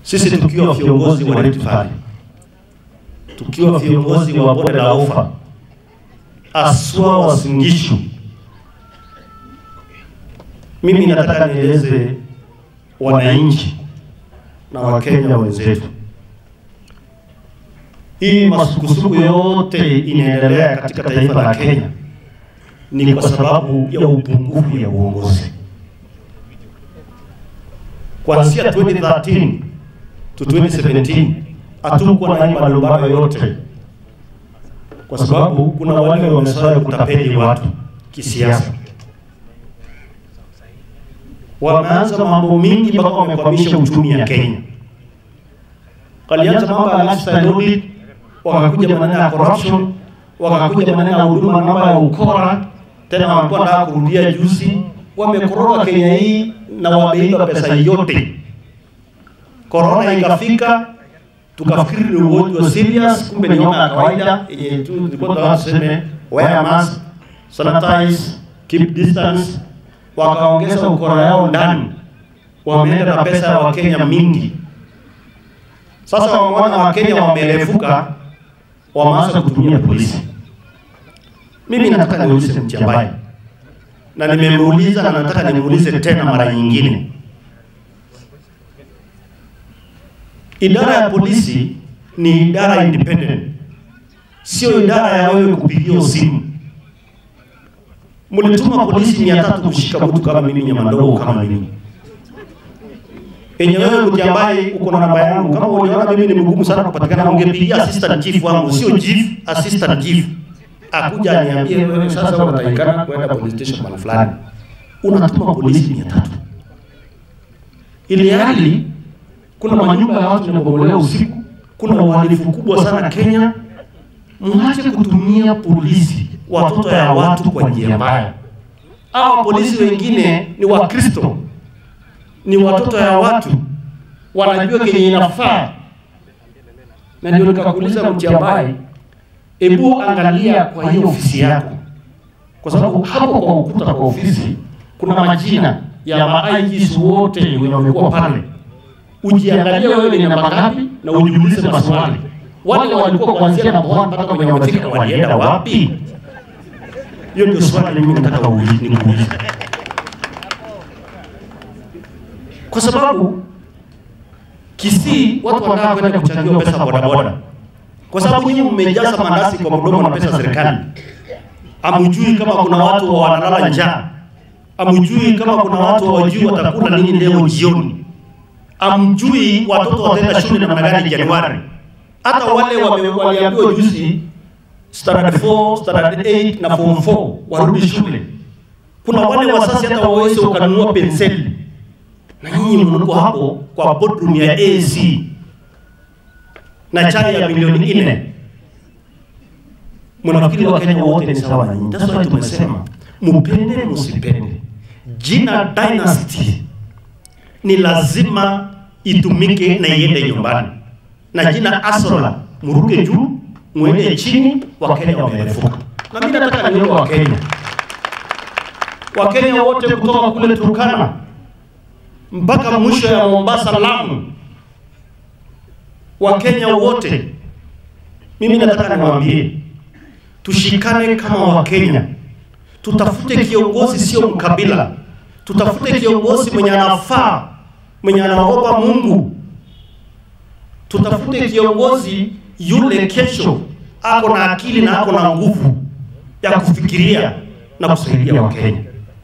sisi tukiwa viongozi wa Rift Valley, tukiwa viongozi wa bonde la Ufa, aswa Uasin Gishu, mimi nataka nieleze wananchi na Wakenya wenzetu, hii masukusuku yote inaendelea katika taifa la Kenya ni kwa sababu ya upungufu ya uongozi. Kuanzia 2013 to 2017 hatukuwa na hii malumbano yote, kwa sababu kuna wale wamezoea kutapeli watu kisiasa wameanza mambo mingi mpaka wamekwamisha uchumi ya Kenya. Walianza mambo ya lifestyle audit, wakakuja maneno ya corruption, wakakuja maneno ya huduma namba ya ukora, tena walikuwa nataka kurudia juzi. Wamekoroga Kenya hii na wameiba pesa yote. Corona ikafika, tukafikiri ni ugonjwa serious, kumbe ni homa ya kawaida yenye tu tulikuwa tunataka tuseme wear mask, sanitize, keep distance wakaongeza ukora yao ndani, wameenda na pesa ya Wakenya mingi. Sasa wameona Wakenya wamerefuka, wameanza kutumia polisi. Mimi nataka niulize Mtiambai, na nimemuuliza na nataka nimuulize tena mara nyingine, idara ya polisi ni idara independent, sio idara ya wewe kupigia simu mlituma polisi mia tatu kushika mtu kama mimi nyama ndogo kama mimi enye wewe Mtiambai uko na namba yangu. Kama uliona mimi ni mgumu sana kupatikana, ungepigia assistant chief wangu, sio chief, assistant chief akuja aniambie, wewe sasa unatakikana kwenda police station mahali fulani, unatuma polisi mia tatu ili hali kuna manyumba ya watu yanabomolewa usiku, kuna uhalifu kubwa sana Kenya. Mwache kutumia polisi watoto ya watu kwa njia mbaya. Hawa polisi wengine ni Wakristo, ni watoto ya watu, wanajua kenye inafaa. Na ndio nikakuuliza Mtiambai, hebu angalia kwa hiyo ofisi yako, kwa sababu hapo kwa ukuta kwa ofisi kuna majina ya ma-IGs wote wenye wamekuwa pale. Ujiangalie wewe ni namba ngapi, na ujiulize maswali, wale walikuwa kuanzia namba 1 mpaka kwenye wamefika walienda wapi? Hiyo ndio swali mimi nataka nikuulize, kwa sababu Kisii watu wanataka kwenda kuchangiwa pesa bodaboda, kwa sababu nyinyi mmejaza mandazi kwa mdomo na pesa serikali. Amujui kama kuna watu wanalala njaa, amujui kama kuna watu hawajui watakula nini leo jioni, amjui watoto wataenda shule namna gani Januari. Hata wale waliambiwa juzi standard 4, standard 8 na form 4 warudi shule. Kuna wale wazazi hata waweze ukanunua penseli, na nyinyi mliko hapo kwa boardroom ya AC na chai ya milioni nne. Mnafikiri Wakenya wote ni sawa na nyinyi? That's why tumesema mupende musipende, jina dynasty ni lazima itumike na iende nyumbani, na jina Asola muruke juu mwende chini, Wakenya wamerefuka. Na mimi nataka niombe Wakenya, Wakenya wote kutoka kule Turkana mpaka mwisho ya Mombasa, Lamu, Wakenya wote, mimi nataka niwaambie, tushikane kama Wakenya, tutafute kiongozi, sio mkabila, tutafute kiongozi mwenye anafaa, mwenye anaogopa Mungu, tutafute kiongozi yule kesho ako na akili na ako na nguvu ya kufikiria na kusaidia Wakenya.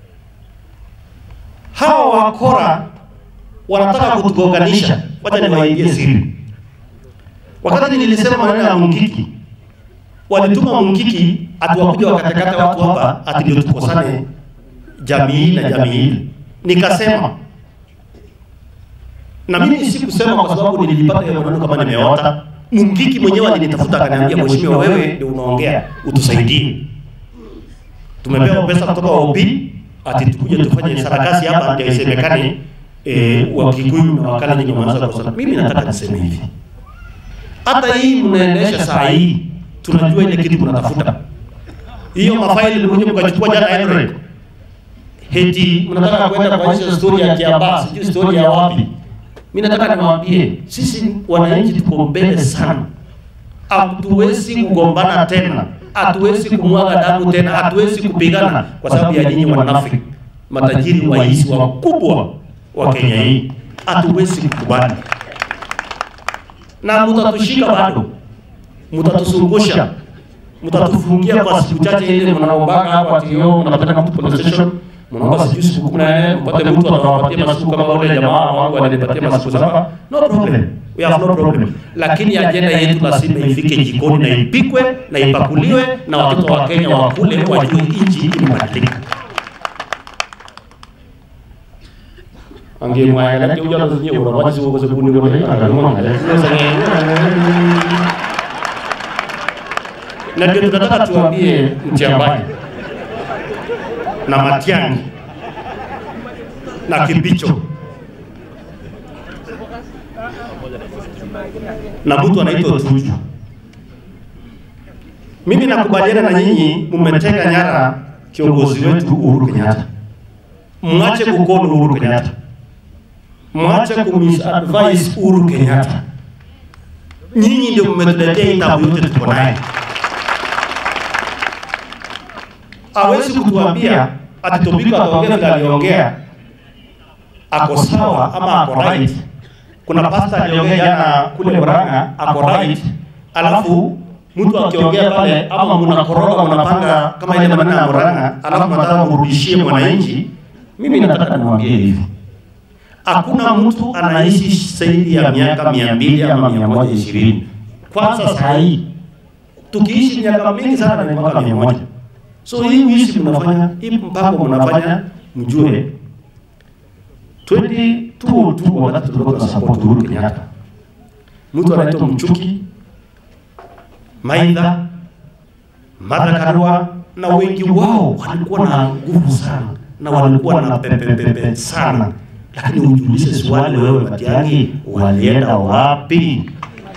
Hawa wakora wanataka kutugonganisha. Wacha niwaambie siri. Wakati nilisema maneno ya Mungiki, walituma Mungiki atuwakuja wakatakata watu hapa ati ndio tukosane jamii na jamii hili. Nikasema na mimi sikusema kwa sababu nilipata hiyo maneno kama nimeota Mungiki mwenyewe alinitafuta akaniambia, mheshimiwa, wewe ndio unaongea, utusaidie. Tumepewa pesa kutoka OP ati tukuje tufanye sarakasi hapa ndio isemekane eh, Wakikuyu na Wakalenjin wameanza kusema. Mimi nataka niseme hivi, hata hii mnaendesha saa hii, tunajua ile kitu mnatafuta. Hiyo mafaili mlikuja mkachukua jana Android, heti mnataka kwenda kwa hizo story ya Kiambaa, sijui story ya wapi Mimi nataka niwaambie sisi wananchi tuko mbele sana, hatuwezi kugombana tena, hatuwezi kumwaga damu tena, hatuwezi kupigana kwa sababu ya nyinyi wanafiki, matajiri waizi wakubwa wa Kenya hii, hatuwezi kukubali na mutatushika bado, mutatusungusha, mutatufungia kwa siku chache ile mnaombaka hapo ati yo mnapeleka mtu police station, mnaomba sijui siku kumi na nne mpate mtu atawapatia masiku kama ule jamaa wangu alinipatia masiku saba. No problem, we have no problem, lakini ajenda yetu lazima ifike jikoni na ipikwe na ipakuliwe na watoto wa Kenya wakule, wajue nchi imebadilika. angemwangalia huyo anazunye unawazi uko sababu ni kwa hiyo angamwangalia na ndio tunataka tuambie Mtiambani na Matiang'i na Kibicho na mtu anaitwa Tuju. Mimi nakubaliana na nyinyi, mmeteka nyara kiongozi wetu Uhuru Kenyatta. Mwache kukono Uhuru Kenyatta mwache kumisadvise Uhuru Kenyatta. Nyinyi ndio mmetuletea hii tabu yote tuko naye. Hawezi kutuambia ati Tobiko ataongea vile aliongea ako sawa ama ako right. Kuna pastor aliongea jana kule Murang'a ako right, alafu mtu akiongea pale ama mnakoroga mnapanga kama ile maneno ya Murang'a, alafu mnataka mrudishie mwananchi. Mimi nataka niwaambie hivi hakuna mtu anaishi zaidi ya miaka mia mbili ama mia moja ishirini. Kwanza saa hii tukiishi miaka mingi sana ni mwaka mia moja. So hii wishi mnafanya hii mpango mnafanya, mjue 2022 wakati tulikuwa tuna support Uhuru Kenyatta, mtu anaitwa Mchuki, Maitha, Martha Karua na wengi wao walikuwa na nguvu sana na walikuwa na pepepepe sana lakini ujiulize swali wewe, Matiang'i, walienda wapi?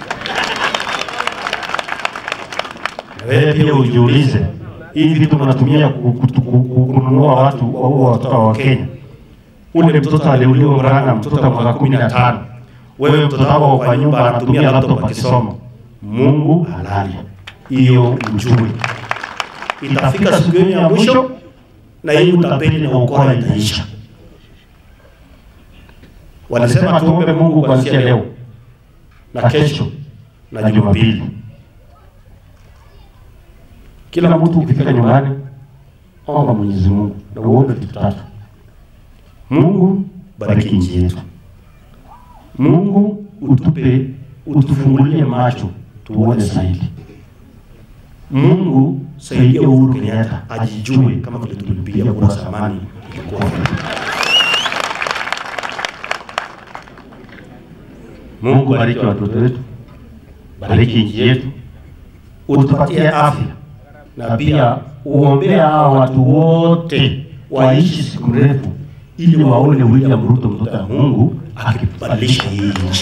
Wewe pia ujiulize, hivi vitu mnatumia kununua watu au watoto wa Kenya. Ule mtoto aliuliwa Murang'a, mtoto wa mwaka kumi na tano. Wewe mtoto wako kwa nyumba anatumia laptop akisoma. Mungu halali, hiyo mjue. Itafika siku yenu ya mwisho na hii utapeli na ukora itaisha. Walisema tuombe Mungu kuanzia leo na kesho na Jumapili. Kila mtu ukifika nyumbani, omba Mwenyezi Mungu na uombe vitu tatu. Mungu, bariki nchi yetu. Mungu, utupe utufungulie macho tuone zaidi. Mungu, saidia Uhuru Kenyatta ajijue kama vile tulimpigia kura zamani ilikuwa Mungu bariki watoto wetu, bariki nchi yetu, utupatie afya na pia uombea hawa watu wote waishi siku mrefu, ili waone William Ruto mtoto wa Mungu akibadilisha hii nchi.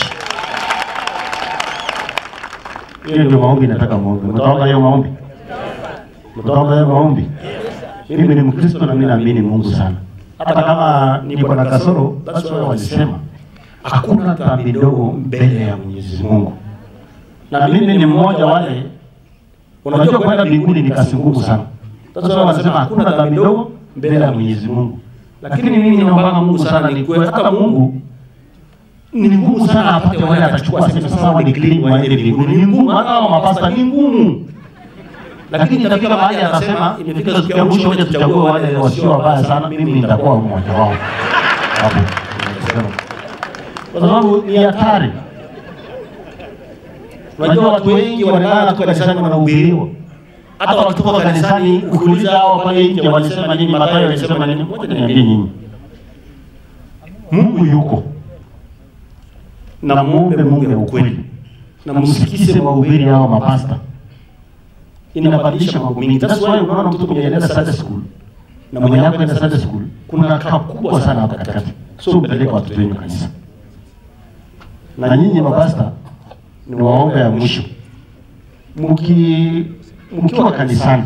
Hiyo ndio maombi nataka muombe. Mtaomba hiyo maombi? Mtaomba hiyo maombi? Mimi ni Mkristo na mimi naamini Mungu sana, hata kama niko na kasoro, basi wao walisema hakuna dhambi ndogo mbele ya Mwenyezi Mungu, na mimi ni mmoja wale. Unajua, kwenda mbinguni ni kazi ngumu sana. Sasa wao wanasema hakuna dhambi ndogo mbele ya Mwenyezi Mungu, lakini mimi ninaomba Mungu sana nikuwe hata Mungu ni ngumu sana apate wale atachukua sema sasa wao ni clean waende mbinguni, ni ngumu. Hata hao mapasta ni ngumu, lakini itafika mahali anasema imefika siku ya mwisho, waje tuchague wale wasio wabaya sana. Mimi nitakuwa mmoja wao hapo kwa sababu ni hatari. Unajua watu wengi wanalala tu kanisani wanahubiriwa, hata wakitoka kanisani ukiuliza hao pale nje walisema nini, Mathayo alisema nini, moja niambie nyinyi, Mungu yuko na muombe Mungu ya ukweli na msikize mahubiri hao mapasta, inabadilisha mambo mengi. That's why unaona mtoto mwenye anaenda Sunday school na mwenye anaenda Sunday school kuna kaa kubwa sana hapa katikati, so mpeleke watoto wenu kanisa na nyinyi mapasta ni waombe ya mwisho, mki mkiwa kanisani,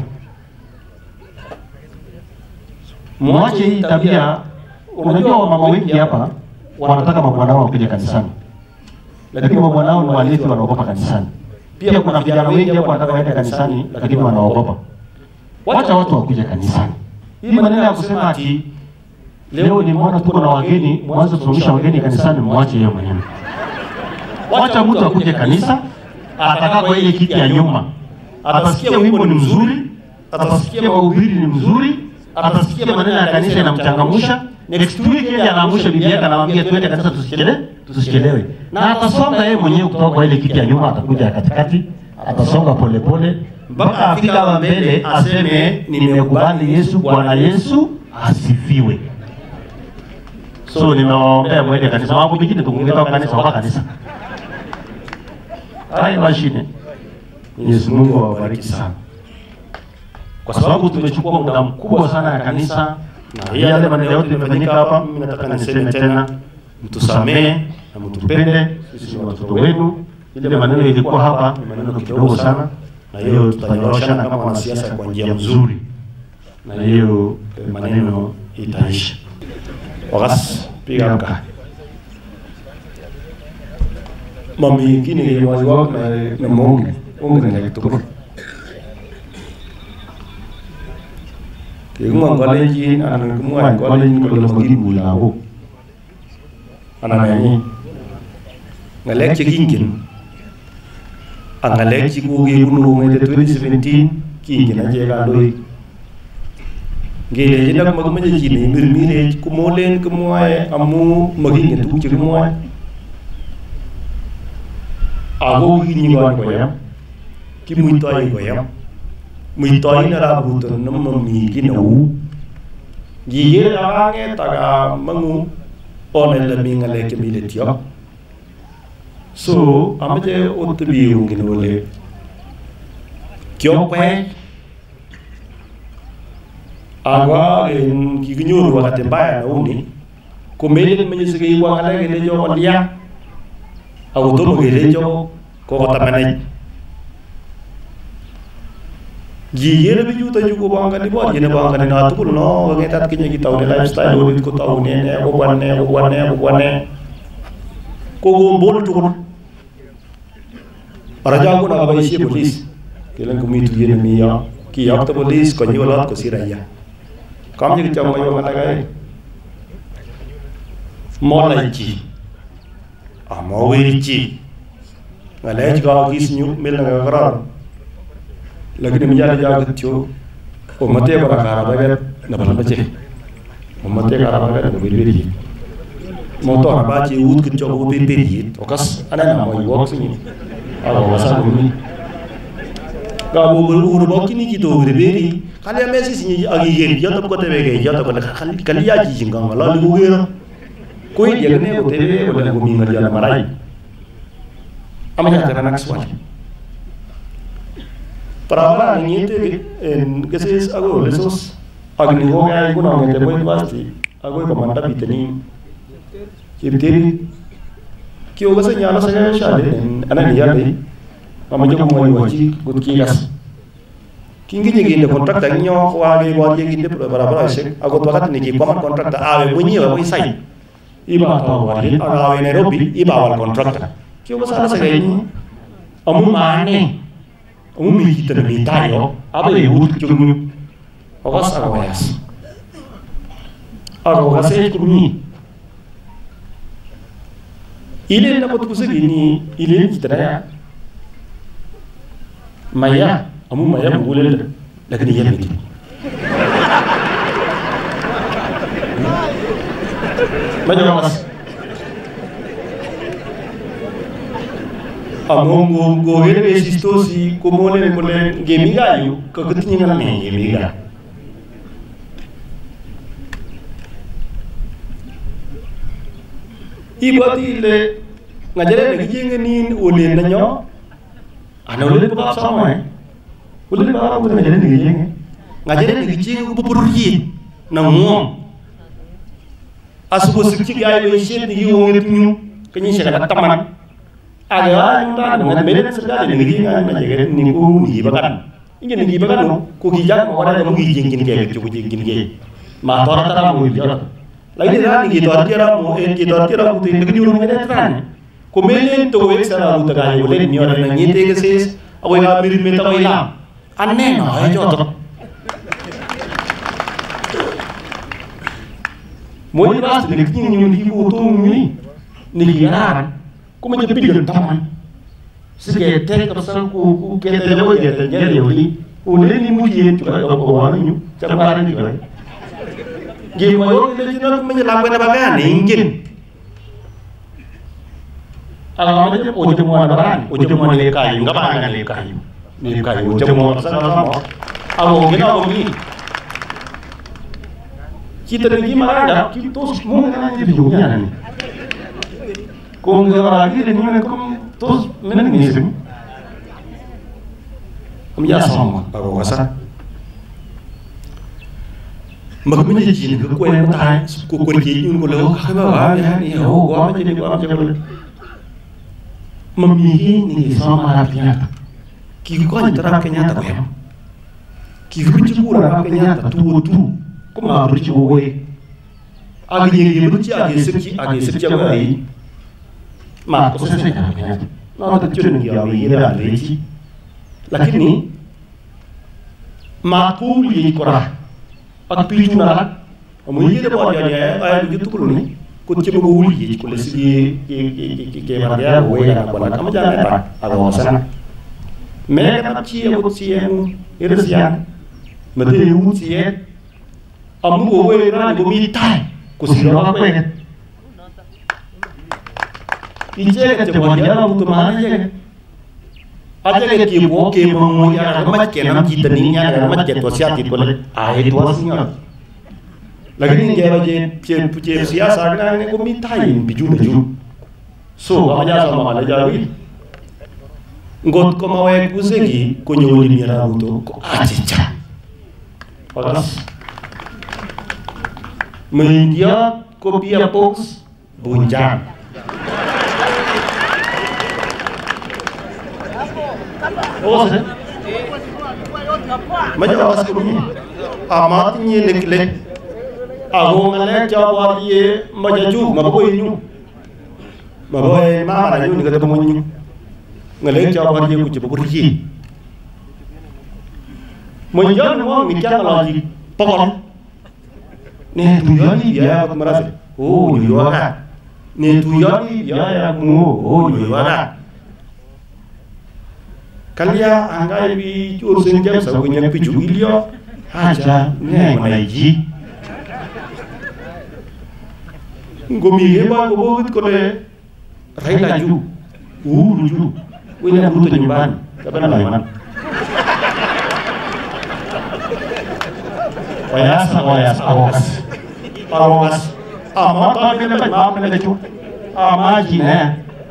mwache hii tabia. Unajua wamama wengi hapa wanataka mabwana wao kuja kanisani, lakini mabwana wao ni walevi, wanaogopa kanisani. Pia kuna vijana wengi hapo wanataka waende kanisani, lakini wanaogopa. Wacha watu wakuje kanisani. Hii maneno ya kusema ati leo ni mwana tuko na wageni, mwanzo turudisha wageni kanisani, mwache hiyo maneno. Wacha mtu akuje kanisa, atakaa kwa ile kiti ya nyuma, atasikia wimbo ni mzuri, atasikia mahubiri ni mzuri, atasikia maneno ya kanisa inamchangamsha. Next week yeye anaamsha bibi yake, anamwambia twende kanisa, tusichelewe, tusichelewe, na atasonga yeye mwenyewe kutoka kwa ile kiti ya nyuma, atakuja katikati, atasonga polepole mpaka afika hapa mbele, aseme nimekubali Yesu, Bwana Yesu asifiwe. So nimewaombea mwende kanisa, mambo mengine tukungeta kanisa waka kanisa Hai mashine. Mwenyezi Mungu awabariki sana, kwa sababu tumechukua muda mkubwa sana ya kanisa na yale maneno yote yamefanyika hapa. Mimi nataka niseme tena, mtusamee na mtupende, sisi ni watoto wenu. Ile maneno ilikuwa hapa ni maneno kidogo sana, na hiyo tutanyoroshana kama wanasiasa kwa njia mzuri, na hiyo maneno itaisha. Wakas piga mka mami kini ke wazi wak na na mongi ongi na lekto ke ngwa college an ngwa college ko lo magi bulago ana nani ngalek ci gingin ang ngalek ci ko ge bunu ngene 2017 kingin a je ga doy ngele ji nak mag ma ji ni mbir mi re ku mo len ku moy amu magi ngi tu ci moy ago gi ni ngon ko yam ki muy toy ko yam muy toy na ra bu to no mo mi ki na u gi ye ra nge ta ga mangu one la mi ngale ke mi le tio so amaje o to bi u ngi no le kyo kwe agwa en ki gnuru wakati mbaya na uni kumeli mwenyezi Mungu ngale le jo ondia au to mo gele jo ko ko tamane ji yere bi juta ju ko banga ni bo jene banga ni na tukul no nge tat kinye ki tawne lifestyle wo ko tawne ne ko wanne ko wanne ko wanne ko go mbol tukul raja ko na ba isi police kelan ko mi tu yene mi ya ki yak to police ko nyolat ko siraya kam ni chama yo ngata kai mo lai chi a mo wiri chi ngale chi ga gis nyu mel na garar lakini mi jara jaga tyo o mate bara kara ba bet na bala bace o mate kara ba bet no bir bir mo to ba chi ut kin cho bir bir yi o kas ana na mo yo sini ala wasa ko mi ga bo bo uru bo kini ki to bir bir kali ya mesi sinyi agi yen yo to ko tebe ge yo to ko kali kali ya ji jinga ngala li ko gero ko yi ya ne ko tebe ko le ko mi ngal ya marai amanya tera nak swali para ni te en que se es algo de esos agni ho gaya alguna me te voy basti algo ko manda bitani kibtiri ki o gasa nyala sa gaya shade ana ni yade mama jogo moy wachi gut ki gas kingi nyigi ne contract ak nyo wa ge bo ye ginde pro bara bara se ago to kat ni ki common contract awe munyi wa boy sai iba to wa ni awe Nairobi iba wal contract ki o gasa sa gaya ni amu mane umi kita na tayo aba e ut chung ogas agawayas agawas e kumi ile na pot kusa gini ile kita na ya maya amu maya bugule lakini ya miti majawas amongo gogere be sistosi komole ne kole gemiga yu ka gutni ngana me gemiga ibati le ngajere ne gijenge nin ole na nyo ana ole ba sama e ole ba ko ne ne gijenge ngajere ne gijenge ko popurri na mo asubo sikki gaay be shet ni yo ngi ñu kanyi shaka taman aga nda ngan melen sedal ni ngi ngan ma jege ni ko ni bakan ingin ni bakan no ko ki jak mo wala mo gi jingin ke ko jingin ke ma tora tara mo bi jara lakini rani kitotiara mo en kitotiara mutu en kinyo ngene rani kumelen to wek sara mutu ka yo len nyo na ngite ke ses awe ga mir me ta ila anne no ay joto mo ni bas ni kinyo nyo ni ko to ni ni yaran kuma je pilon taman sige te ka san ku ku ke te le wo ye te ye yo li o le ni mu ye tu ka ko wa ni cha ba ni ko gi mo yo le jina ko me la ko na ba ga ni ngin ala ma je o je mo na ran o je mo le ka yu ga ba ga le ka yu ni ka yu je mo sa sa mo alo gina ko mi kita ni marada kita tos mo na ni di dunia ni kung lagi din yun kung tos menisip am ya sama ako kasa magmini jin ko ko en ta ko ko ki yun ko lo ka ba wa ya ni ho ko ma jini ko am jabal mamigi ni sama rapinya ki ko ni tara kenya ta ko yam ki ko ci ko ra kenya ta tu tu ko ma ru ci wo we agi ni ni ci agi sirki agi sirki ba yi ma ko sasa kenya na ta ci ni ya wi ira leji lakini ma ko li ko ra ak piicu na amu yede bo ya ya ay du tukulu ni ko ci bo wuli yi ko le sigi ki ki ke ma ya wo ya ko na kama jana ta aga wasana me ka ci ya ko ci en irsian ma de yu ci ye amu wo wo ra ni bo mi tai ko si ro ko ye ije ka te bo ya mu to ma na ye aja ke bo ke mo mo ya ma ke nam ki tani ya ga ma ke to sia ti ko le a he to singa lakini nge ba je pye pye siasa ga ne ko mi tai bi ju ju so ba ja sa ma la ja wi ngot ko ma we ku se gi ko nyo li mi ra to ko a ti cha pagas Mendia kopia box bunjang Oke. Maja awas ko ni. Amat ni nek lek. Ago ngale jawab ye maja ju ma boy ñu. Ma boy ma na ñu ni ga mo ñu. Ngale jawab ye ku ci bu ci. Mo ñaan mo mi kya la ji pokon. Ne tu yoni biya ko marase. Oh, ñu yoga. Ne tu yoni biya ya mu. Oh, ñu yoga. kalia angai bi chur sen jam sa gunyan pi ju ilio haja ne mai ji ngomi he ba go bogit ko le rai la ju u lu ju wina buto nyumban kaban la man wayasa wayasa awokas awokas ama ta bele ma bele ju ama ji ne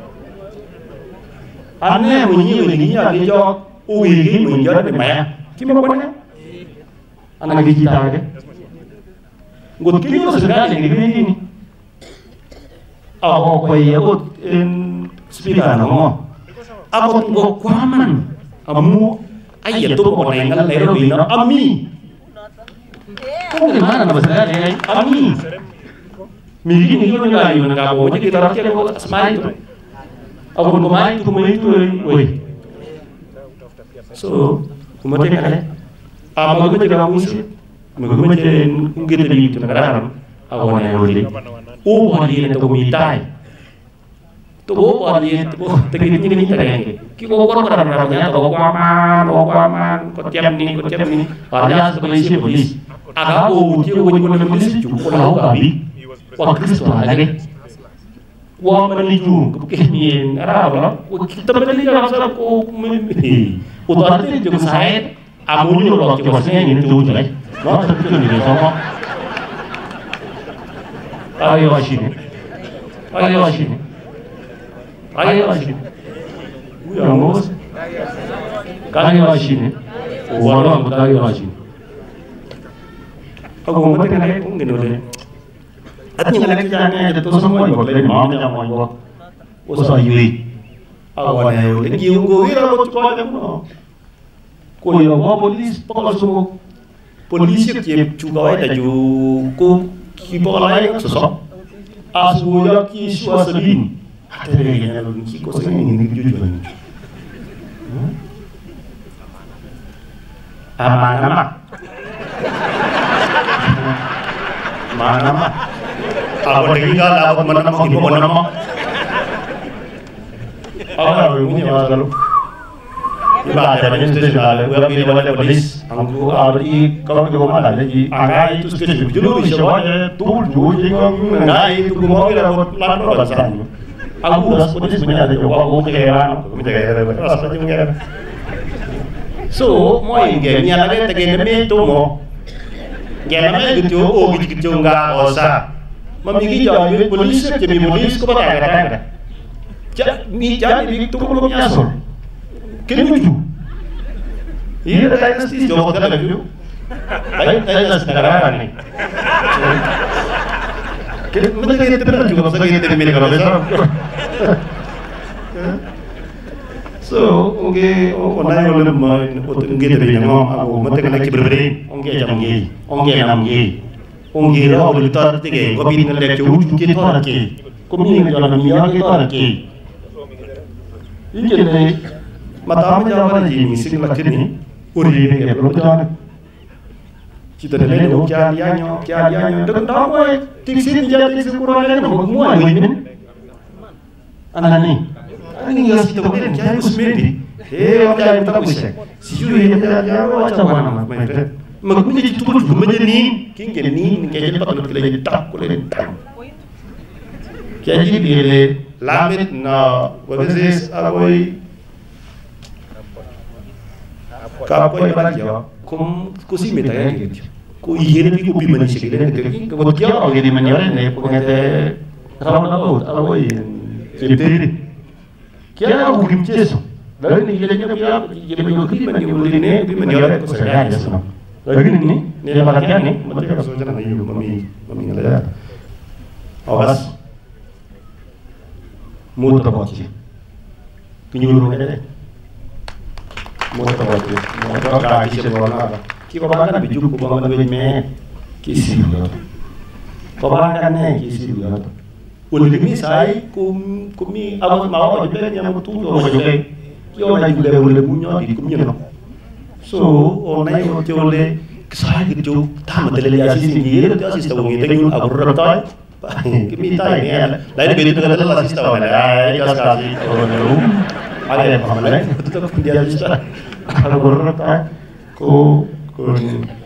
anh em mình như mình nghĩ là đi cho ui cái mình cho nó mẹ chứ mà quên anh là cái gì ta cái ngột cái nó sẽ ra những cái gì ở quầy ở một speaker nó ngon à một một quá man à mu ai giờ tôi một này ngăn lấy nó vì nó ami không thể mana nama saya ini ami Mili ni yo nga yo nga bo je kita rakyat ko smile to ako kumain tu kumain tu woi so kumate kale ama ko jega musi me ko mate ngete di tu nagaram ako na yo li o bo di ne to kumitai to bo bo di to te ki ni ni ta yang ki ko ko ko ra nya to ko man ko ko man ko tiam ni ko tiam ni ara sa ko isi polis aga o ti ko ko ni polis ju ko la ko bi wa kristo lagi wa maniju kemien araba kita beli jangan salah ko ko to ate jo saet amunyo lo ke wasnya ni tu jai no ta tu ni sama ayo ashini ayo ashini ayo ashini uya mos kayo ashini wala mo kayo ashini ako mo mate na ko ngeno le at những cái cái này thì tôi sống quanh một lên mỏ ra ngoài qua ô sao gì à ngoài này đến nhiều người ra một coi em nó cô yêu có police bao số police kịp chú gói là chú cô kiboko aeng ak sosom asubuhi ak kiishwa sabini aterekenya kikosa nini kijuju amanama manama ako tekikala ako manama kiboko nama Ahora wenye wazalo. Iba ada banyak station ada, gua pilih wala polis. Angku ada i kalau kita mana ada i angai itu station julu bisa wala tul julu jadi angai itu gua mau kira buat plan bahasan. Aku udah polis punya ada coba gua keheran, minta keheran. Rasa cuma keheran. So, mo inge nya lagi tege demi itu mo. Gena me gitu oh gitu gitu enggak usah. Mamigi jauh polis jadi polis kok tak ada ja mi jani bi to ko mi asol ken muju iya da na sti jo ko da biu dai dai na sti da ni ken mi da ke te juga masa ke te mi ne ka so oke onai ole ma ot nge te bi ngam ako mate kana ki bebre onge jam nge onge nam nge onge ro ole tar te ke ko bi ne le ke u ke tar ke ko mi ne jana mi ya ke tar ke ikene matama jawara ji mi sing lakini uri ne ke belum jalan kita ne le o kya yanyo kya yanyo dek da mo tik sin ja tik sin kuro ne mo mo ai min anani ani ya si to ne kya usmedi he o kya mi ta kushe si ju ye ja ja o cha wana ma mai pe mag mi ji tukul gu me ni kinge ni ke je pat ke le tak ko le tak kya ji bi le lamit na wabisis agoy kapoy bagyo kum kusi meta ya gitu ku yere bi ku bi mani shigile ne ke ko kya o gedi mani ore ne ko ngete rawa na bot agoy jepteri kya ku kim cheso lalu ni gele nya biya gele bi ku mani ore ne bi mani ore ko sa ya so lalu ni ne ya bakatya ne mate ka so jana yu mami mami ngala ya awas muut a bokk ci ki ñuul mu ne de muut a bokk ci mo do ka ci ci wala ba ki ko ba bi jukku ba ma be me ki si yo ko ba ka ne ki si yo wala mi sai ku ku mi amo ma o be nya mo tu yo mo joge ki o na ju be wala bu ñoo di ku ñeno so o na yo ci wala sai ki ju ta ma tele ya si ni yele to asista wo ngi te ñun abu rabtay Kimita ini ya. Lain beri itu adalah sista mana? Ah, ini kas kasih orang lu. Ada yang paham lain. Itu tetap dia sista. Kalau berurut ah, ku ku